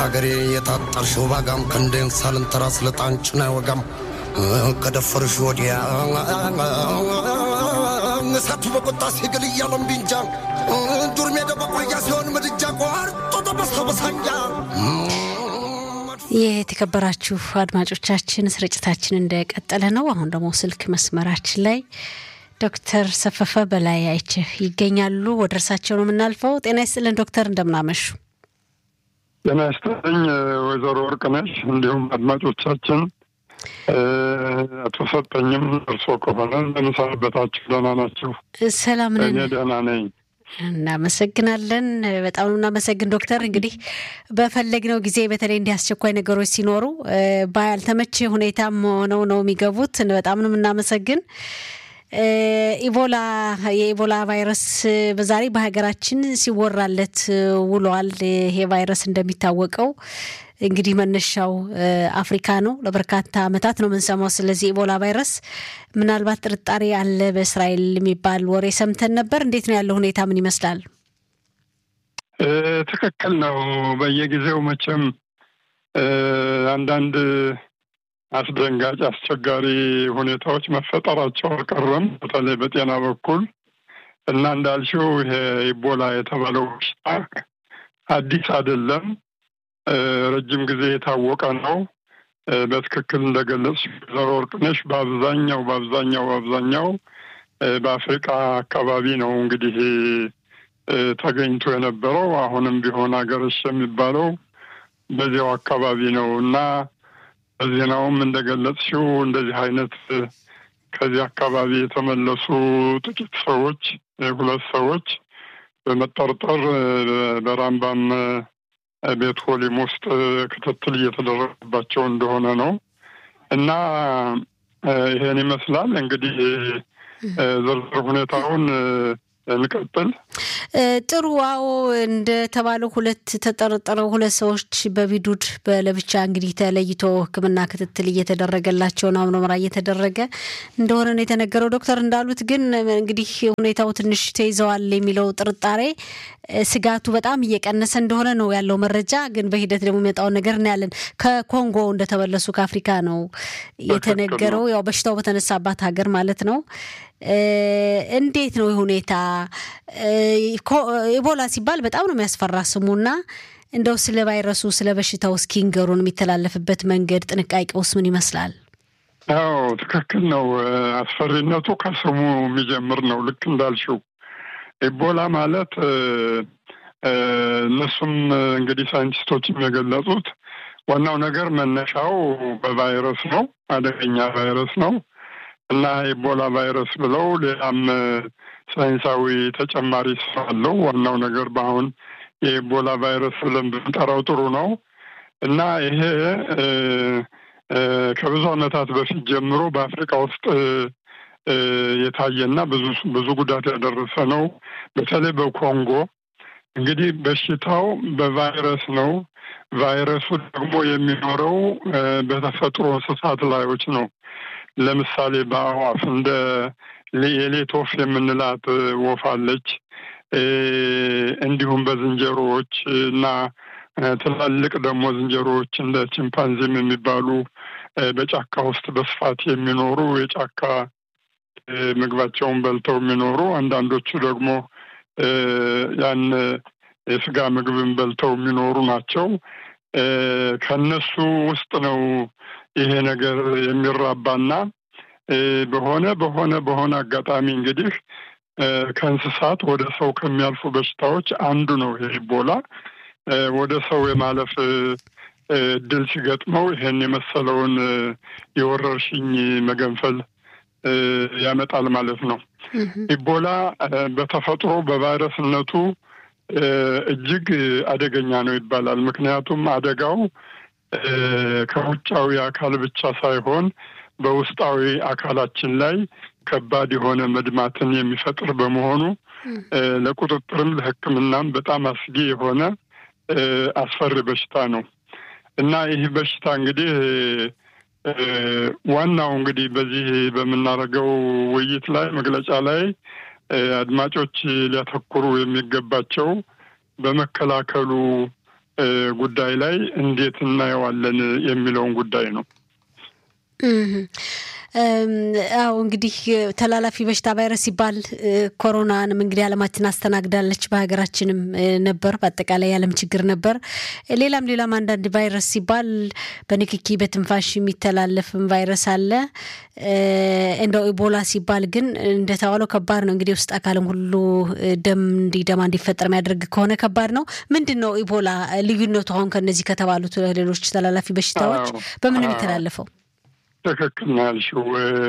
ሀገሬ የታጠርሽው ባጋም ክንዴን ሳልንተራ ስለጣንጭና ወጋም ከደፈርሽ ወዲያ እሳቱ በቁጣ ሲግል እያለም ቢንጃ ዱር ሜዳ በቋያ ሲሆን ምድጃ ቆርጦ ተበሰበሳንጃ የተከበራችሁ አድማጮቻችን ስርጭታችን እንደቀጠለ ነው። አሁን ደግሞ ስልክ መስመራችን ላይ ዶክተር ሰፈፈ በላይ አይችህ ይገኛሉ። ወደ እርሳቸው ነው የምናልፈው። ጤና ይስጥልን ዶክተር፣ እንደምናመሹ። ጤና ይስጥልኝ ወይዘሮ ወርቅነሽ እንዲሁም አድማጮቻችን። አቶ ሰጠኝም እርሶ ከሆነ እንደምሰነበታችሁ ደህና ናችሁ? ሰላም ነን። እኔ ደህና ነኝ። እናመሰግናለን። በጣም ነው እናመሰግን ዶክተር። እንግዲህ በፈለግነው ጊዜ በተለይ እንዲህ አስቸኳይ ነገሮች ሲኖሩ ባልተመቼ ሁኔታም ሆነው ነው የሚገቡት። በጣም ነው የምናመሰግን። ኢቦላ የኢቦላ ቫይረስ በዛሬ በሀገራችን ሲወራለት ውሏል። ይሄ ቫይረስ እንደሚታወቀው እንግዲህ መነሻው አፍሪካ ነው። ለበርካታ ዓመታት ነው የምንሰማው ስለዚህ ኢቦላ ቫይረስ። ምናልባት ጥርጣሬ አለ በእስራኤል የሚባል ወሬ ሰምተን ነበር። እንዴት ነው ያለው ሁኔታ? ምን ይመስላል? ትክክል ነው። በየጊዜው መቼም አንዳንድ አስደንጋጭ አስቸጋሪ ሁኔታዎች መፈጠራቸው አልቀረም፣ በተለይ በጤና በኩል እና እንዳልሽው ይሄ ኢቦላ የተባለው በሽታ አዲስ አይደለም። ረጅም ጊዜ የታወቀ ነው። በትክክል እንደገለጽ ዘሮ ወርቅነሽ በአብዛኛው በአብዛኛው በአብዛኛው በአፍሪቃ አካባቢ ነው እንግዲህ ተገኝቶ የነበረው። አሁንም ቢሆን ሀገረሽ የሚባለው በዚያው አካባቢ ነው እና በዜናውም እንደገለጽሽው እንደዚህ አይነት ከዚህ አካባቢ የተመለሱ ጥቂት ሰዎች ሁለት ሰዎች በመጠርጠር በራምባም ቤት ሆሊም ውስጥ ክትትል እየተደረገባቸው እንደሆነ ነው እና ይሄን ይመስላል እንግዲህ ዝርዝር ሁኔታውን እንቀጥል። ጥሩ። አዎ እንደተባለው ሁለት ተጠረጠረው ሁለት ሰዎች በቢዱድ በለብቻ እንግዲህ ተለይቶ ሕክምና ክትትል እየተደረገላቸው ነው። ምርመራ እየተደረገ እንደሆነ ነው የተነገረው። ዶክተር እንዳሉት ግን እንግዲህ ሁኔታው ትንሽ ተይዘዋል የሚለው ጥርጣሬ ስጋቱ በጣም እየቀነሰ እንደሆነ ነው ያለው መረጃ። ግን በሂደት ደግሞ የሚመጣውን ነገር እናያለን። ከኮንጎ እንደተመለሱ ከአፍሪካ ነው የተነገረው። ያው በሽታው በተነሳባት ሀገር ማለት ነው። እንዴት ነው ሁኔታ? ኢቦላ ሲባል በጣም ነው የሚያስፈራ ስሙና እንደው ስለ ቫይረሱ ስለ በሽታው እስኪ ንገሩን። የሚተላለፍበት መንገድ ጥንቃቄውስ ምን ይመስላል? አዎ ትክክል ነው። አስፈሪነቱ ከስሙ የሚጀምር ነው። ልክ እንዳልሽው ኢቦላ ማለት እነሱም እንግዲህ ሳይንቲስቶችም የገለጹት ዋናው ነገር መነሻው በቫይረስ ነው፣ አደገኛ ቫይረስ ነው እና ኢቦላ ቫይረስ ብለው ሌላም ሳይንሳዊ ተጨማሪ ስራ አለው። ዋናው ነገር በአሁን የኢቦላ ቫይረስ ብለን ብንጠራው ጥሩ ነው እና ይሄ ከብዙ ዓመታት በፊት ጀምሮ በአፍሪካ ውስጥ የታየና ብዙ ብዙ ጉዳት ያደረሰ ነው። በተለይ በኮንጎ እንግዲህ በሽታው በቫይረስ ነው። ቫይረሱ ደግሞ የሚኖረው በተፈጥሮ እንስሳት ላዮች ነው። ለምሳሌ በአዋፍ እንደ የሌት ወፍ የምንላት ወፍ አለች። እንዲሁም በዝንጀሮዎች እና ትላልቅ ደግሞ ዝንጀሮዎች እንደ ቺምፓንዚም የሚባሉ በጫካ ውስጥ በስፋት የሚኖሩ የጫካ ምግባቸውን በልተው የሚኖሩ አንዳንዶቹ ደግሞ ያን የስጋ ምግብን በልተው የሚኖሩ ናቸው። ከነሱ ውስጥ ነው ይሄ ነገር የሚራባና በሆነ በሆነ በሆነ አጋጣሚ እንግዲህ ከእንስሳት ወደ ሰው ከሚያልፉ በሽታዎች አንዱ ነው ይሄ ኢቦላ። ወደ ሰው የማለፍ እድል ሲገጥመው ይሄን የመሰለውን የወረርሽኝ መገንፈል ያመጣል ማለት ነው። ኢቦላ በተፈጥሮ በቫይረስነቱ እጅግ አደገኛ ነው ይባላል። ምክንያቱም አደጋው ከውጫዊ አካል ብቻ ሳይሆን በውስጣዊ አካላችን ላይ ከባድ የሆነ መድማትን የሚፈጥር በመሆኑ ለቁጥጥርም ለሕክምናም በጣም አስጊ የሆነ አስፈሪ በሽታ ነው እና ይህ በሽታ እንግዲህ ዋናው እንግዲህ በዚህ በምናደርገው ውይይት ላይ መግለጫ ላይ አድማጮች ሊያተኩሩ የሚገባቸው በመከላከሉ ጉዳይ ላይ እንዴት እናየዋለን የሚለውን ጉዳይ ነው። አዎ እንግዲህ ተላላፊ በሽታ ቫይረስ ሲባል ኮሮናንም እንግዲህ ዓለማችን አስተናግዳለች። በሀገራችንም ነበር፣ በአጠቃላይ የዓለም ችግር ነበር። ሌላም ሌላም አንዳንድ ቫይረስ ሲባል በንክኪ በትንፋሽ የሚተላለፍም ቫይረስ አለ። እንደው ኢቦላ ሲባል ግን እንደተባለው ከባድ ነው። እንግዲህ ውስጥ አካልም ሁሉ ደም እንዲደማ እንዲፈጠር የሚያደርግ ከሆነ ከባድ ነው። ምንድን ነው ኢቦላ ልዩነቱ? አሁን ከነዚህ ከተባሉት ሌሎች ተላላፊ በሽታዎች በምን ነው የሚተላለፈው? ትክክል ነው ያልሽው።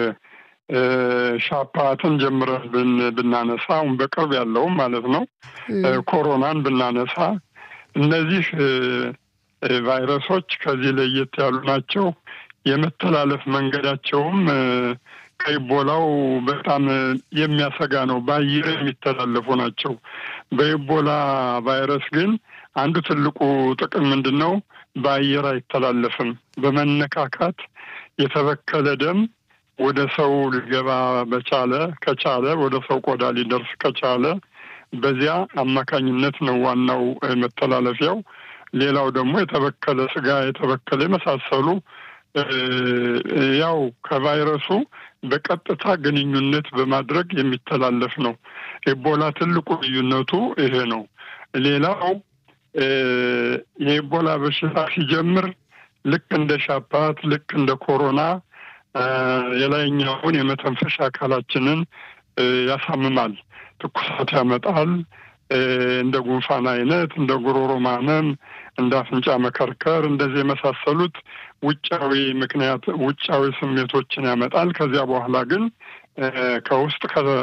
ሻፓትን ጀምረን ብናነሳ አሁን በቅርብ ያለውም ማለት ነው ኮሮናን ብናነሳ እነዚህ ቫይረሶች ከዚህ ለየት ያሉ ናቸው። የመተላለፍ መንገዳቸውም ከኢቦላው በጣም የሚያሰጋ ነው። በአየር የሚተላለፉ ናቸው። በኢቦላ ቫይረስ ግን አንዱ ትልቁ ጥቅም ምንድን ነው? በአየር አይተላለፍም። በመነካካት የተበከለ ደም ወደ ሰው ሊገባ በቻለ ከቻለ ወደ ሰው ቆዳ ሊደርስ ከቻለ በዚያ አማካኝነት ነው ዋናው መተላለፊያው። ሌላው ደግሞ የተበከለ ስጋ፣ የተበከለ የመሳሰሉ ያው ከቫይረሱ በቀጥታ ግንኙነት በማድረግ የሚተላለፍ ነው። ኤቦላ ትልቁ ልዩነቱ ይሄ ነው። ሌላው የኤቦላ በሽታ ሲጀምር ልክ እንደ ሻፓት ልክ እንደ ኮሮና የላይኛውን የመተንፈሻ አካላችንን ያሳምማል፣ ትኩሳት ያመጣል። እንደ ጉንፋን አይነት፣ እንደ ጉሮሮ ማመም፣ እንደ አፍንጫ መከርከር እንደዚህ የመሳሰሉት ውጫዊ ምክንያት ውጫዊ ስሜቶችን ያመጣል። ከዚያ በኋላ ግን ከውስጥ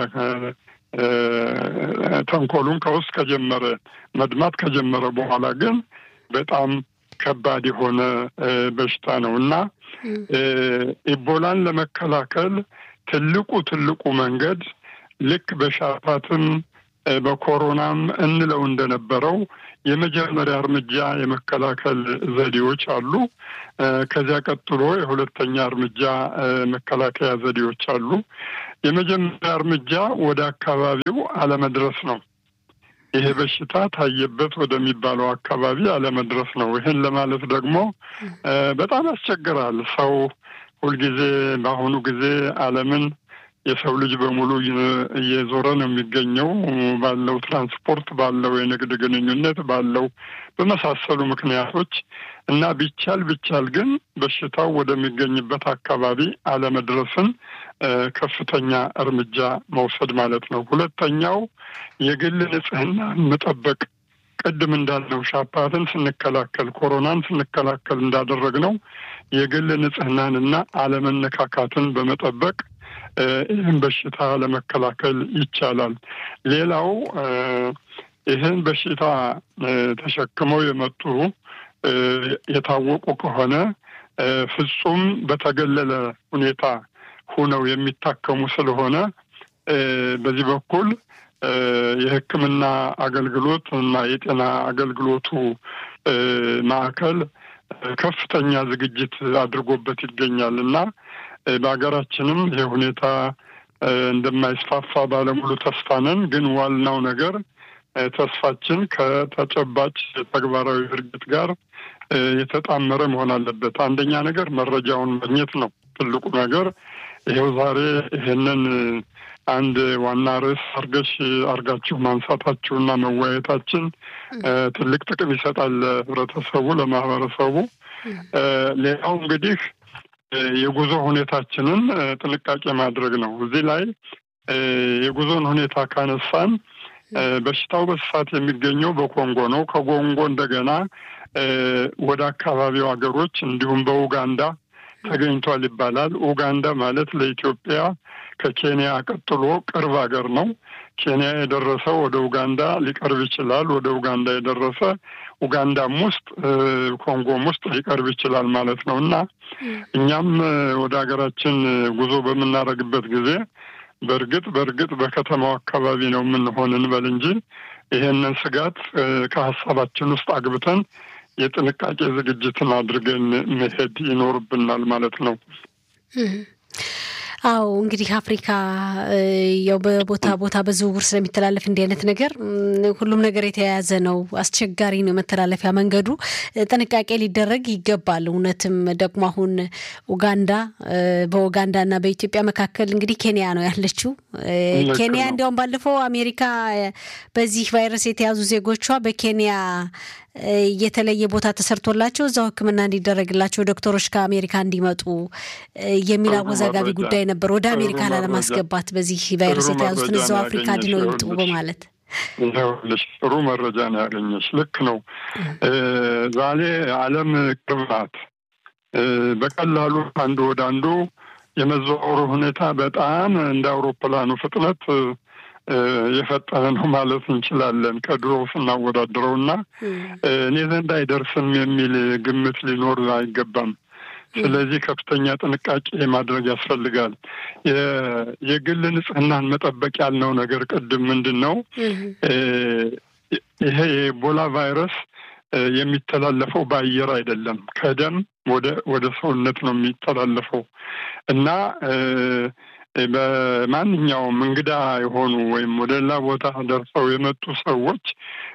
ተንኮሉን ከውስጥ ከጀመረ መድማት ከጀመረ በኋላ ግን በጣም ከባድ የሆነ በሽታ ነው እና ኢቦላን ለመከላከል ትልቁ ትልቁ መንገድ ልክ በሻፓትም በኮሮናም እንለው እንደነበረው የመጀመሪያ እርምጃ የመከላከል ዘዴዎች አሉ። ከዚያ ቀጥሎ የሁለተኛ እርምጃ መከላከያ ዘዴዎች አሉ። የመጀመሪያ እርምጃ ወደ አካባቢው አለመድረስ ነው። ይሄ በሽታ ታየበት ወደሚባለው አካባቢ አለመድረስ ነው። ይህን ለማለት ደግሞ በጣም ያስቸግራል። ሰው ሁልጊዜ በአሁኑ ጊዜ ዓለምን የሰው ልጅ በሙሉ እየዞረ ነው የሚገኘው ባለው ትራንስፖርት፣ ባለው የንግድ ግንኙነት፣ ባለው በመሳሰሉ ምክንያቶች እና ቢቻል ቢቻል ግን በሽታው ወደሚገኝበት አካባቢ አለመድረስን ከፍተኛ እርምጃ መውሰድ ማለት ነው። ሁለተኛው የግል ንጽህናን መጠበቅ ቅድም እንዳልነው ሻፓትን ስንከላከል ኮሮናን ስንከላከል እንዳደረግነው የግል ንጽህናንና አለመነካካትን በመጠበቅ ይህን በሽታ ለመከላከል ይቻላል። ሌላው ይህን በሽታ ተሸክመው የመጡ የታወቁ ከሆነ ፍጹም በተገለለ ሁኔታ ሁነው የሚታከሙ ስለሆነ በዚህ በኩል የሕክምና አገልግሎት እና የጤና አገልግሎቱ ማዕከል ከፍተኛ ዝግጅት አድርጎበት ይገኛል እና በሀገራችንም ይህ ሁኔታ እንደማይስፋፋ ባለሙሉ ተስፋ ነን። ግን ዋናው ነገር ተስፋችን ከተጨባጭ ተግባራዊ ድርጊት ጋር የተጣመረ መሆን አለበት። አንደኛ ነገር መረጃውን ማግኘት ነው ትልቁ ነገር። ይኸው ዛሬ ይሄንን አንድ ዋና ርዕስ አርገሽ አርጋችሁ ማንሳታችሁና መወያየታችን ትልቅ ጥቅም ይሰጣል ለህብረተሰቡ፣ ለማህበረሰቡ። ሌላው እንግዲህ የጉዞ ሁኔታችንን ጥንቃቄ ማድረግ ነው። እዚህ ላይ የጉዞን ሁኔታ ካነሳን በሽታው በስፋት የሚገኘው በኮንጎ ነው። ከኮንጎ እንደገና ወደ አካባቢው ሀገሮች እንዲሁም በኡጋንዳ ተገኝቷል ይባላል። ኡጋንዳ ማለት ለኢትዮጵያ ከኬንያ ቀጥሎ ቅርብ ሀገር ነው። ኬንያ የደረሰው ወደ ኡጋንዳ ሊቀርብ ይችላል። ወደ ኡጋንዳ የደረሰ ኡጋንዳም ውስጥ ኮንጎም ውስጥ ሊቀርብ ይችላል ማለት ነው እና እኛም ወደ ሀገራችን ጉዞ በምናደርግበት ጊዜ በእርግጥ በእርግጥ በከተማው አካባቢ ነው የምንሆን እንበል እንጂ ይሄንን ስጋት ከሀሳባችን ውስጥ አግብተን የጥንቃቄ ዝግጅትን አድርገን መሄድ ይኖርብናል ማለት ነው። አዎ እንግዲህ አፍሪካ ያው በቦታ ቦታ በዝውውር ስለሚተላለፍ እንዲህ አይነት ነገር ሁሉም ነገር የተያያዘ ነው። አስቸጋሪ ነው መተላለፊያ መንገዱ። ጥንቃቄ ሊደረግ ይገባል። እውነትም ደግሞ አሁን ኡጋንዳ በኡጋንዳና በኢትዮጵያ መካከል እንግዲህ ኬንያ ነው ያለችው። ኬንያ እንዲያውም ባለፈው አሜሪካ በዚህ ቫይረስ የተያዙ ዜጎቿ በኬንያ የተለየ ቦታ ተሰርቶላቸው እዛው ሕክምና እንዲደረግላቸው ዶክተሮች ከአሜሪካ እንዲመጡ የሚል አወዛጋቢ ጉዳይ ነበር። ወደ አሜሪካ ላለማስገባት በዚህ ቫይረስ የተያዙትን እዛው አፍሪካ ድነው ይምጡ በማለት ይኸውልሽ ጥሩ መረጃ ነው ያገኘች። ልክ ነው። ዛሬ ዓለም ቅርብ ናት። በቀላሉ አንዱ ወደ አንዱ የመዘዋወሩ ሁኔታ በጣም እንደ አውሮፕላኑ ፍጥነት የፈጠነ ነው ማለት እንችላለን። ከድሮ ስናወዳድረው እና እኔ ዘንድ አይደርስም የሚል ግምት ሊኖር አይገባም። ስለዚህ ከፍተኛ ጥንቃቄ ማድረግ ያስፈልጋል። የግል ንጽህናን መጠበቅ ያልነው ነገር ቅድም ምንድን ነው ይሄ የኢቦላ ቫይረስ የሚተላለፈው በአየር አይደለም፣ ከደም ወደ ወደ ሰውነት ነው የሚተላለፈው እና በማንኛውም እንግዳ የሆኑ ወይም ወደ ሌላ ቦታ ደርሰው የመጡ ሰዎች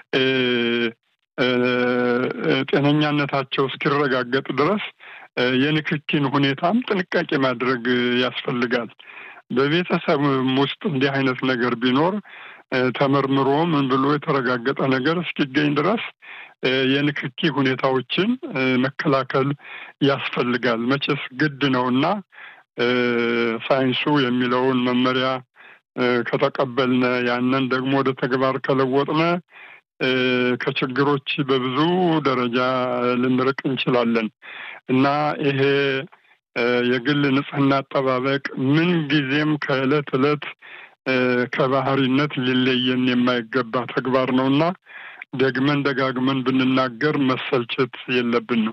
ጤነኛነታቸው እስኪረጋገጥ ድረስ የንክኪን ሁኔታም ጥንቃቄ ማድረግ ያስፈልጋል። በቤተሰብም ውስጥ እንዲህ አይነት ነገር ቢኖር ተመርምሮ ምን ብሎ የተረጋገጠ ነገር እስኪገኝ ድረስ የንክኪ ሁኔታዎችን መከላከል ያስፈልጋል። መቼስ ግድ ነው እና ሳይንሱ የሚለውን መመሪያ ከተቀበልነ ያንን ደግሞ ወደ ተግባር ከለወጥነ ከችግሮች በብዙ ደረጃ ልንርቅ እንችላለን እና ይሄ የግል ንጽህና አጠባበቅ ምን ጊዜም ከዕለት ዕለት ከባህሪነት ሊለየን የማይገባ ተግባር ነው እና ደግመን ደጋግመን ብንናገር መሰልቸት የለብንም።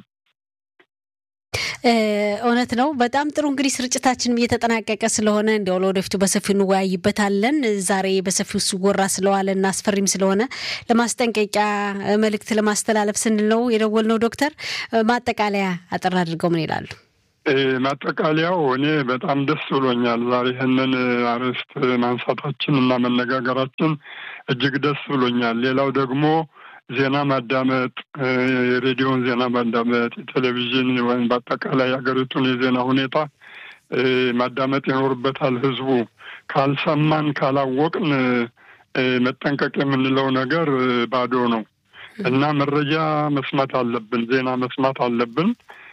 እውነት ነው። በጣም ጥሩ እንግዲህ ስርጭታችንም እየተጠናቀቀ ስለሆነ እንዲያው ለወደፊቱ በሰፊው እንወያይበታለን። ዛሬ በሰፊው ሲወራ ስለዋለ እና አስፈሪም ስለሆነ ለማስጠንቀቂያ መልእክት ለማስተላለፍ ስንል ነው የደወልነው። ዶክተር ማጠቃለያ አጠር አድርገው ምን ይላሉ? ማጠቃለያው እኔ በጣም ደስ ብሎኛል። ዛሬ ይህንን አርዕስት ማንሳታችን እና መነጋገራችን እጅግ ደስ ብሎኛል። ሌላው ደግሞ ዜና ማዳመጥ፣ የሬዲዮን ዜና ማዳመጥ፣ የቴሌቪዥን ወይም በአጠቃላይ ሀገሪቱን የዜና ሁኔታ ማዳመጥ ይኖርበታል። ህዝቡ ካልሰማን ካላወቅን መጠንቀቅ የምንለው ነገር ባዶ ነው እና መረጃ መስማት አለብን፣ ዜና መስማት አለብን።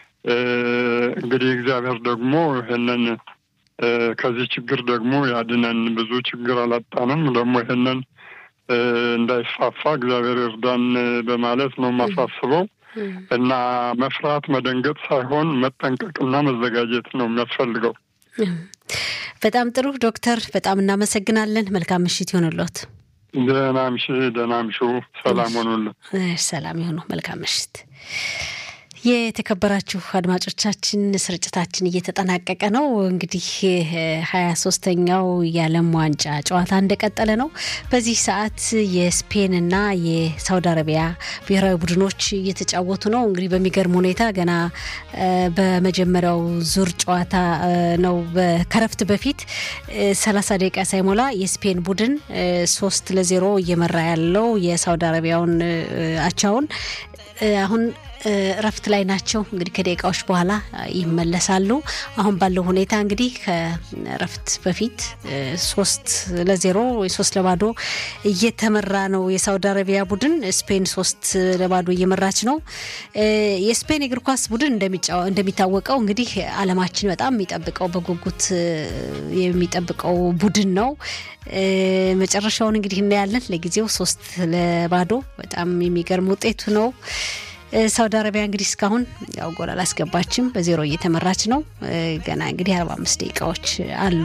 እንግዲህ እግዚአብሔር ደግሞ ይህንን ከዚህ ችግር ደግሞ ያድነን። ብዙ ችግር አላጣንም። ደግሞ ይህንን እንዳይስፋፋ እግዚአብሔር እርዳን በማለት ነው የማሳስበው እና መፍራት መደንገጥ ሳይሆን መጠንቀቅና መዘጋጀት ነው የሚያስፈልገው። በጣም ጥሩ ዶክተር፣ በጣም እናመሰግናለን። መልካም ምሽት ይሆንሎት። ደህና ምሽ ደህና ምሹ። ሰላም ሆኑልን። ሰላም ይሆኑ። መልካም ምሽት። የተከበራችሁ አድማጮቻችን ስርጭታችን እየተጠናቀቀ ነው። እንግዲህ ሀያ ሶስተኛው የዓለም ዋንጫ ጨዋታ እንደቀጠለ ነው። በዚህ ሰዓት የስፔንና የሳውዲ አረቢያ ብሔራዊ ቡድኖች እየተጫወቱ ነው። እንግዲህ በሚገርም ሁኔታ ገና በመጀመሪያው ዙር ጨዋታ ነው ከረፍት በፊት ሰላሳ ደቂቃ ሳይሞላ የስፔን ቡድን ሶስት ለዜሮ እየመራ ያለው የሳውዲ አረቢያውን አቻውን አሁን እረፍት ላይ ናቸው። እንግዲህ ከደቂቃዎች በኋላ ይመለሳሉ። አሁን ባለው ሁኔታ እንግዲህ ከእረፍት በፊት ሶስት ለዜሮ ሶስት ለባዶ እየተመራ ነው የሳውዲ አረቢያ ቡድን። ስፔን ሶስት ለባዶ እየመራች ነው። የስፔን የእግር ኳስ ቡድን እንደሚታወቀው እንግዲህ ዓለማችን በጣም የሚጠብቀው በጉጉት የሚጠብቀው ቡድን ነው። መጨረሻውን እንግዲህ እናያለን። ለጊዜው ሶስት ለባዶ በጣም የሚገርም ውጤቱ ነው። ሳውዲ አረቢያ እንግዲህ እስካሁን ያው ጎል አላስገባችም፣ በዜሮ እየተመራች ነው። ገና እንግዲህ አርባ አምስት ደቂቃዎች አሉ።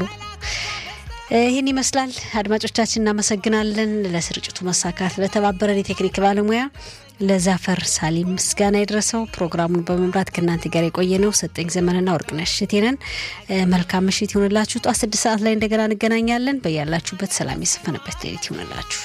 ይህን ይመስላል። አድማጮቻችን እናመሰግናለን። ለስርጭቱ መሳካት ለተባበረን የቴክኒክ ባለሙያ ለዛፈር ሳሊም ምስጋና የደረሰው። ፕሮግራሙን በመምራት ከእናንተ ጋር የቆየ ነው ሰጠኝ ዘመንና ወርቅነሽ እቴነን። መልካም ምሽት ይሁንላችሁ። ጧት ስድስት ሰዓት ላይ እንደገና እንገናኛለን። በያላችሁበት ሰላም የሰፈነበት ሌሊት ይሁንላችሁ።